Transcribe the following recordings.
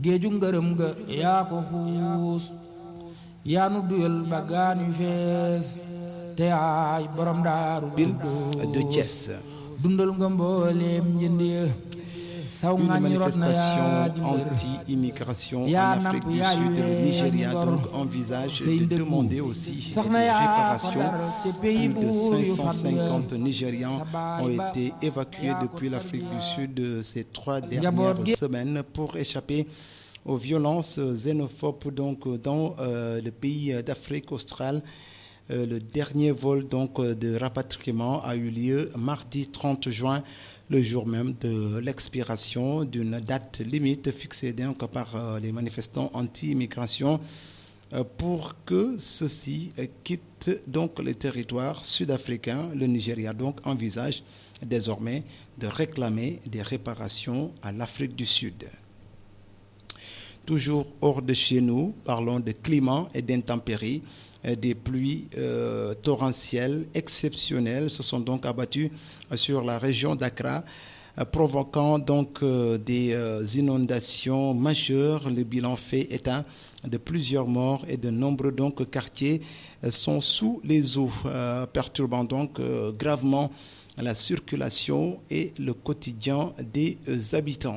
géeju ngërëm ga yaa ko xuus yaa nu duyal baggaan yu fees te yaay borom daaru de Thiès. dundal nga mbooleem njënd ya saw Une ngañ rot na yaa di manifestation mbër anti-immigration en yaa Afrique napp du yaa Sud. Le yuwee Nigeria ngor. donc envisage say de ndëggu demander aussi sax des na yaa ko réparations. dar ca pays Plus de buur yu fat 550 Nigérians sa baay ont ba été évacués yaa ko depuis l'Afrique du tarbiya. Sud ces trois Njaboot dernières gi- semaines pour échapper aux violences xénophobes donc dans euh, le pays d'Afrique australe. Euh, le dernier vol donc euh, de rapatriement a eu lieu mardi 30 juin, le jour même de l'expiration d'une date limite fixée donc par euh, les manifestants anti-immigration euh, pour que ceux-ci euh, quittent donc le territoire sud-africain. Le Nigeria donc envisage désormais de réclamer des réparations à l'Afrique du Sud. Toujours hors de chez nous, parlons de climat et d'intempéries. Euh, Des pluies euh, torrentielles exceptionnelles se sont donc abattues euh, sur la région d'Accra, euh, provoquant donc euh, des euh, inondations majeures. Le bilan fait état de plusieurs morts et de nombreux donc quartiers euh, sont sous les eaux, euh, perturbant donc euh, gravement la circulation et le quotidien des euh, habitants.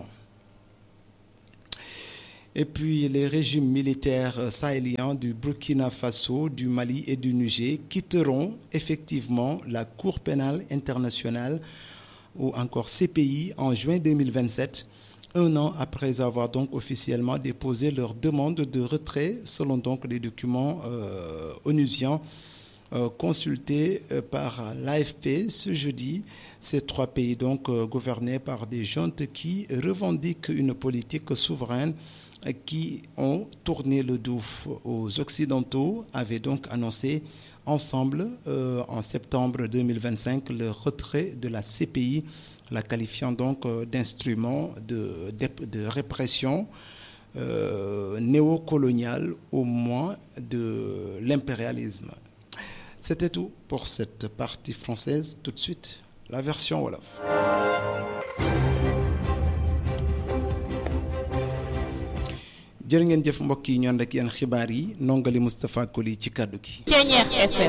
Et puis les régimes militaires sahéliens du Burkina Faso, du Mali et du Niger quitteront effectivement la Cour pénale internationale ou encore CPI en juin 2027, un an après avoir donc officiellement déposé leur demande de retrait selon donc les documents euh, onusiens euh, consultés euh, par l'AFP ce jeudi. Ces trois pays donc euh, gouvernés par des juntes qui revendiquent une politique souveraine euh, qui ont tourné le dos aux Occidentaux, avaient donc annoncé ensemble euh, en septembre 2025 le retrait de la CPI, la qualifiant donc euh, d'instrument de, de- de répression euh, néocoloniale au moins de l'impérialisme. C'était tout pour cette partie française. Tout de suite, la version Wolof. jërë ngeen jëf mbokk yi ñu ànd ak yéen xibaar yi nongali Moustapha Koli ci kàddu gi. Ceeñeex FM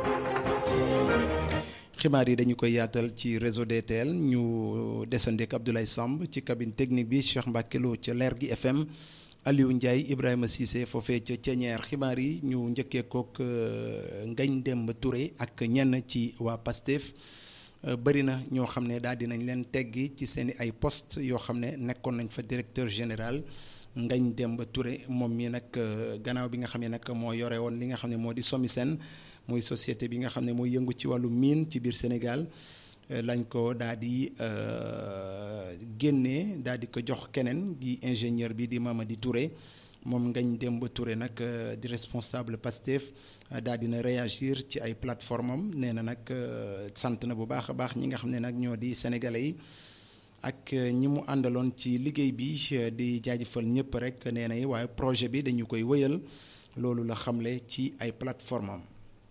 xibaar yi dañu koy yaatal ci réseau DTL ñu desandeek Abdoulaye Samb ci cabine technique bi Cheikh Mbacke Lo ca Leer gi FM Aliou Ndiaye Ibrahima Cissé foofee ca Ceñeer xibaar yi ñu njëkkee kook euh, Ngagne Demba Touré ak ñenn ci waa PASTEF euh, bëri na ñoo xam ne daal dinañ leen teggi ci seen i ay poste yoo xam ne nekkoon nañ fa directeur général Ngagne Demba Touré moom mi nag euh, gannaaw bi nga xam ne nag moo yore woon li nga xam ne moo di SOMISEN muy société bi nga xam ne mooy yëngu ci wàllu mine ci biir Sénégal euh, lañ ko daal di euh, génnee daal di ko jox keneen di ingénieur bi di Mamadi Touré moom Ngagne Demba Touré nag euh, di responsable Pastef euh, daal dina réagir ci ay plateforme am nee na nag euh, sant na bu baax a baax ñi nga xam ne nag ñoo di sénégalais yi ak euh, ñi mu àndaloon ci liggéey bi euh, di jaajëfal ñëpp rek nee na waaye projet bi dañu koy wëyal loolu la xamle ci ay plateforme am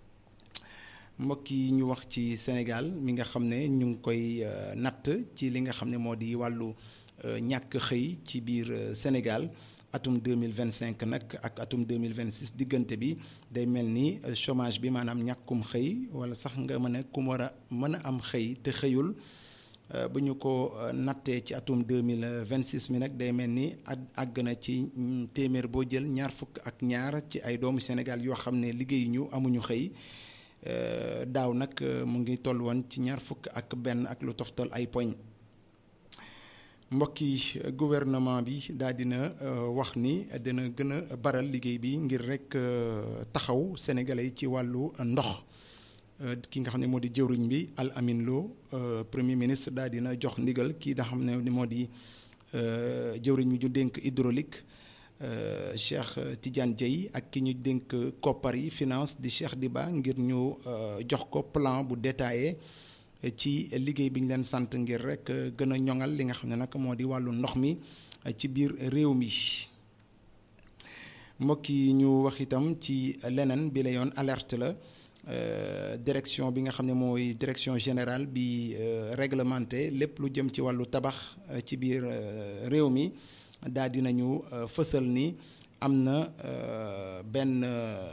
mbokk yi ñu wax ci Sénégal mi nga xam ne ñu ngi koy euh, natt ci li nga xam ne moo di wàllu euh, ñàkk xëy ci biir euh, Sénégal atum 2025 nag ak atum 2026 diggante bi day mel ni euh, chômage bi maanaam ñàkkum xëy wala sax nga mën a ku war a mën a am xëy te xëyul euh, bu ñu ko euh, nattee ci atum 2026 mi nag day mel ni at àgg na ci mm, téeméer boo jël ñaar fukk ak ñaar ci ay doomu Sénégal yoo xam ne liggéey ñu amuñu xëy Euh, daaw nag euh, mu ngi toll woon ci ñaar fukk ak benn ak lu toftal ay poñ mbokk yi euh, gouvernement bi daal dina euh, wax ni dina gën a baral liggéey bi ngir rek euh, taxaw sénégalais yi ci wàllu ndox Euh, ki nga xam ne moo di jëwriñ bi Al Amin Lo euh, premier ministre daal dina jox ndigal kii nga xam ne moo di euh, jëwriñ bi ñu dénk hydraulique euh, Cheikh Tidiane Dieye ak ki ñu dénk koppar yi finance di Cheikh Diba ngir ñu euh, jox ko plan bu détaillé euh, ci liggéey bi ñu leen sant ngir rek euh, gën a ñoŋal li nga xam ne nag moo di wàllu ndox mi euh, ci biir réew mi mbokk yi ñu wax itam ci leneen bi la yoon alerte la euh, direction bi nga xam ne mooy direction générale bi euh, réglementé lépp lu jëm ci wàllu tabax euh, ci biir euh, réew mi daal dinañu fësal ni am na benn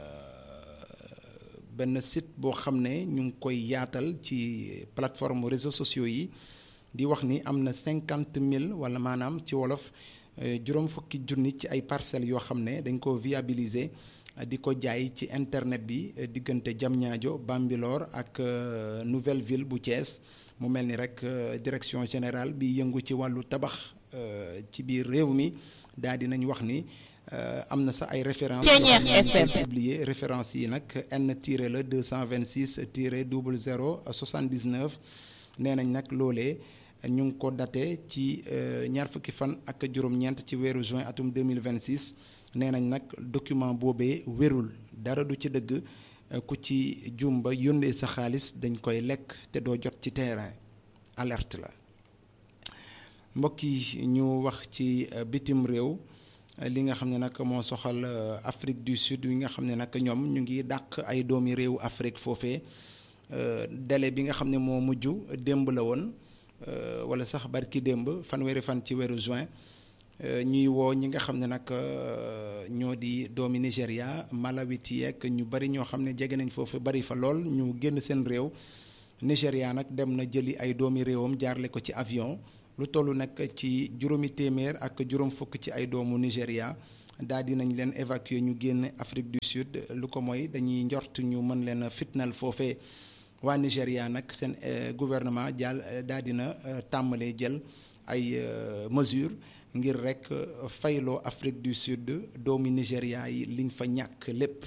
benn site boo xam ne ñu ngi koy yaatal ci plateforme réseaux sociaux yi di wax ni am na cinquante mille wala maanaam ci wolof juróom fukki junni ci ay parcelles yoo xam ne dañ ko viabiliser di ko jaay ci internet bi diggante Diamniadio Bambilor ak Nouvelle Ville bu Thiès mu mel ni rek direction générale bi yëngu ci wàllu tabax ci biir réew mi daal di nañ wax ni am na sax ay références yoo publier références yi nag N tiré la 226 tiré double 0 79 nee nañ nag loolee ñu ngi ko daté ci ñaar fukki fan ak juróom-ñeent ci weeru juin atum 2026 nee nañ nag document boobee wérul dara du ci dëgg ku ci jum ba yónnee sa xaalis dañ koy lekk te doo jot ci terrain alerte la mbokk yi ñu wax ci bitim réew li nga xam ne nag moo soxal Afrique du Sud yi nga xam ne nag ñoom ñu ngi dàq ay doomi réew Afrique foofee délai bi nga xam ne moo mujj démb la woon wala sax barki démb fanweeri fan ci weeru juin ñuy woo ñi nga xam ne nag ñoo di doomi Nigéria Malawiti yeeg ñu bari ñoo xam ne jege nañ foofu bari fa lool ñu génn seen réew Nigéria nag dem na jëli ay doomi réewam jaarle ko ci avion lu toll nag ci juróomi téeméer ak juróom fukk ci ay doomu Nigéria daal di nañ leen évacuer ñu génn Afrique du Sud lu ko mooy dañuy njort ñu mën leen a fitnal foofee waa Nigéria nag seen gouvernement jàll daal dina tàmbalee jël ay mesures ngir rek fayloo Afrique du Sud doomi Nigéria yi liñ fa ñàkk lépp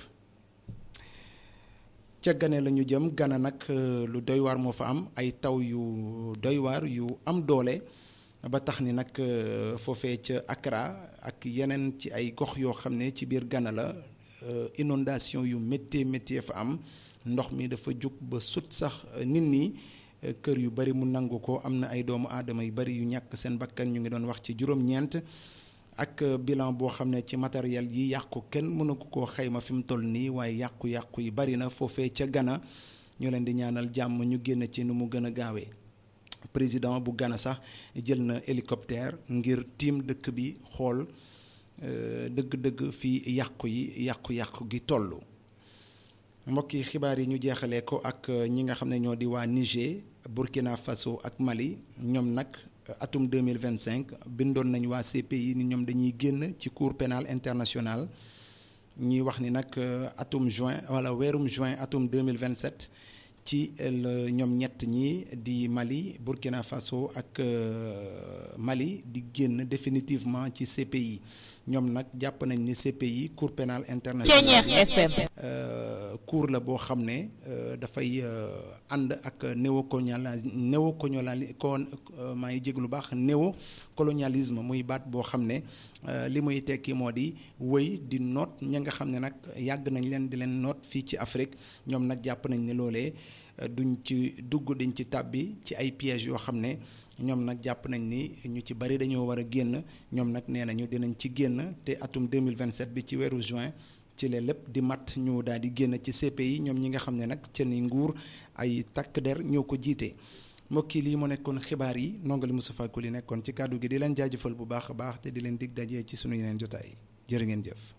ca Gane la ñu jëm Gana nag lu doy waar moo fa am ay taw yu doy waar yu am doole ba tax ni nag foofee ca Accra ak yeneen ci ay gox yoo xam ne ci biir Gana la inondation yu métti métti fa am ndox mi dafa jug ba sut sax nit ñi kër yu bari mu nangu ko am na ay doomu aadama yu bari yu ñàkk seen bakkan ñu ngi doon wax ci juróom-ñeent ak bilan boo xam ne ci matériel yi yàqu kenn mënagu koo xayma fi mu toll nii waaye yàqu-yàqu yi bari na foofee ca Gana ñu leen di ñaanal jàmm ñu génn ci nu mu gën a gaawee président bu Gana sax jël na hélicoptère ngir tiim dëkk bi xool dëgg-dëgg fi yàqu yi yàqu-yàqu gi toll. mbokki xibaar yi ñu jeexalee ko ak ñi nga xam ne ñoo di waa Niger Burkina Faso ak Mali ñoom nag atum 2025 bindoon nañ waa CPI ni ñoom dañuy génn ci cour pénal international ñuy wax ni nag atum juin wala weerum juin atum 2027 ci ñoom ñett ñi di Mali Burkina Faso ak Mali di génn définitivement ci CPI ñoom nag jàpp nañ ni CPI cour pénal international cour la boo xam ne dafay ànd ak néocolonial néocolonial kon maa ngi jég lu baax néocolonialisme muy baat boo xam ne li muy tekki moo di wëy di noot ña nga xam ne nag yàgg nañ leen di leen noot fii ci Afrique ñoom nag jàpp nañ ne loolee duñ ci dugg dañ ci tàbbi ci ay pièges yoo xam ne ñoom nag jàpp nañ ni ñu ci bari dañoo war a génn ñoom nag nee nañu dinañ ci génn te atum 2027 bi ci weeru juin ci la lépp di mat ñu daal di génn ci CPI ñoom ñi nga xam ne nag ca ni nguur ay takk der ñoo ko jiite mbokk yi lii mu nekkoon xibaar yi nongali Moustapha Koli nekkoon ci kàddu gi di leen jaajëfal bu baax a baax te di leen dig dajee ci sunu yeneen jotaay jërë ngeen jëf.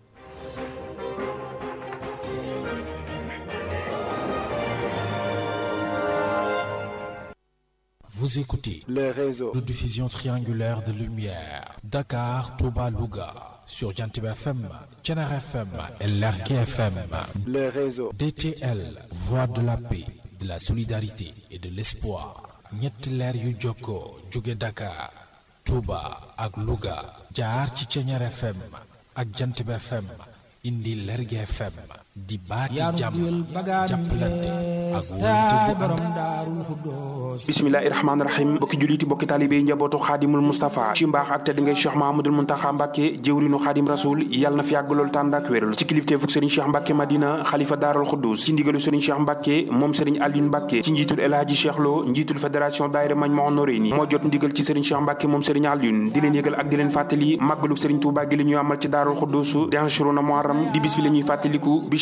Vous écoutez le réseau de diffusion triangulaire de lumière Dakar, Touba, Louga sur Jantib FM, Thiénare FM et Lergui FM. le réseau DTL, voix de la paix, de la solidarité et de l'espoir. ñetti leer yu jokkoo jóge Dakar, Touba ak Louga jaar ci Thiénare FM ak Jantib FM indi Lergui FM di baati yaanu jàmm duyal bagaan yu jàppalante fees ak taay wóolante bu borom ànd daarul xuddoos bismillahi rahmaani rahim bokki juliti bokki taalibé yi njabootu xaadimul mustapha ci mbaax ak tedd ngay cheikh mahamadul muntaxa mbàkke jëwrinu xaadim rasul yàlla na fi yàgg lool tànd ak wéral ci kilifteefuk sëriñ cheikh mbàkke madina xalifa daaral xuddus ci ndigalu sëriñ cheikh mbàkke moom sëriñ Alioune mbàkke ci njiitul El Hadji Cheikh Lo njiitul fédération daayira Majmahun Nurayni moo jot ndigal ci sëriñ cheikh mbàkke moom sëriñ Alioune di leen yëgal ak di leen fàttali màggalu sëriñ Tuubaa gi la ñuy amal ci daaral xuddus di Ashuruna Muharram di bis bi la ñuy fàttaliku bi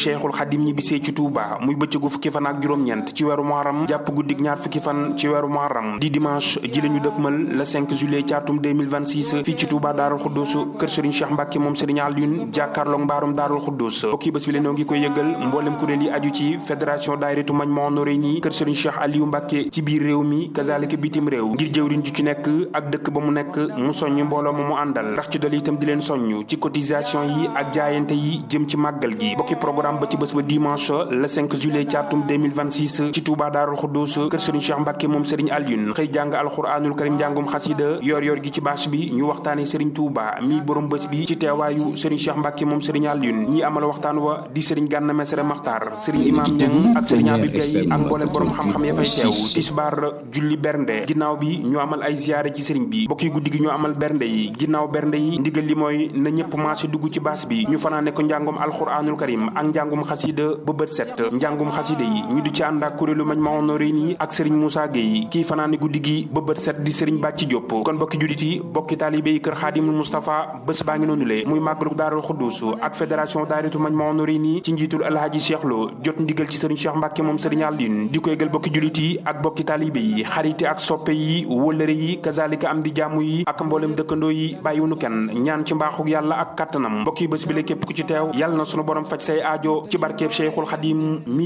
cheikhul xadim ñibbisee ci Touba muy bëccëgu fukki fan ak juróom-ñeent ci weeru muharram jàpp guddig ñaar fukki fan ci weeru muharram di dimanche ji la ñu dëkkmal le 5 juillet ci atum 2026 fii ci Touba Daarul Xuddus kër Serigne Cheikh Mbacke moom Serigne Alioune jàkkaarloog mbaarum Daarul Xuddus bokki bés bi leen ngi koy yëgal mboolem kuréel yi aju ci fédération daayiratu Majmahun Nurayni kër Serigne Cheikh Aliou Mbacke ci biir réew mi kazalika bitim réew ngir jëwriñ ju ci nekk ak dëkk ba mu nekk mu soññ mbooloo ma mu àndal rax ci dol itam di leen soññ ci cotisation yi ak jaayante yi jëm ci màggal gi bokki programme ba ci bés ba dimanche le 5 juillet ci atum 2026 ci Touba Daarul Xuddus kër Serigne Cheikh Mbacke moom Serigne Alioune xëy jàng alxuraanul karim njàngum xasida yor yor gi ci bâche bi ñu waxtaane Serigne Touba mi borom bés bi ci teewaayu Serigne Cheikh Mbacke moom Serigne Alioune ñi amal waxtaan wa di Serigne Gana Messere Maxtaar Serigne Imam Niang ak Serigne Abib Gaye ak mboolem borom xam-xam ya fay teew tisbaar julli bernde ginnaaw bi ñu amal ay ziyaare ci Serigne bi bokki guddi gi ñu amal bernde yi ginnaaw bernde yi ndigal li mooy na ñëpp marché dugg ci baas bi ñu fanaane ko njàngum alxuraanul karim ak njàngum xasida ba bët set njàngum xasida yi ñu di ci ànd ak kuréelu Majmahun Nurayni ak Serigne Moussa Gueye kii fanaane guddi gi ba bët set di Serigne Bàcci Diop kon bokki jullit yi bokki taalibe yi kër Xaadimul Moustapha bés baa ngi noonu le muy màggalu Daarul Xuddus ak fédération daayiratu Majmahun Nurayni ci njiitul Alhaji Cheikh Lo jot ndigal ci Serigne Cheikh Mbacke moom Serigne Alioune di ko yëgal bokki jullit yi ak bokki taalibe yi xarite ak soppe yi wëllëre yi kazalika am di jàmm yi ak mboolem dëkkandoo yi bàyyiwunu kenn ñaan ci mbaaxu yàlla ak kattanam mbokki bés bi la képp ku ci teew yàlla na sunu borom faj say aajo ci barkeeb Cheikhul Xadim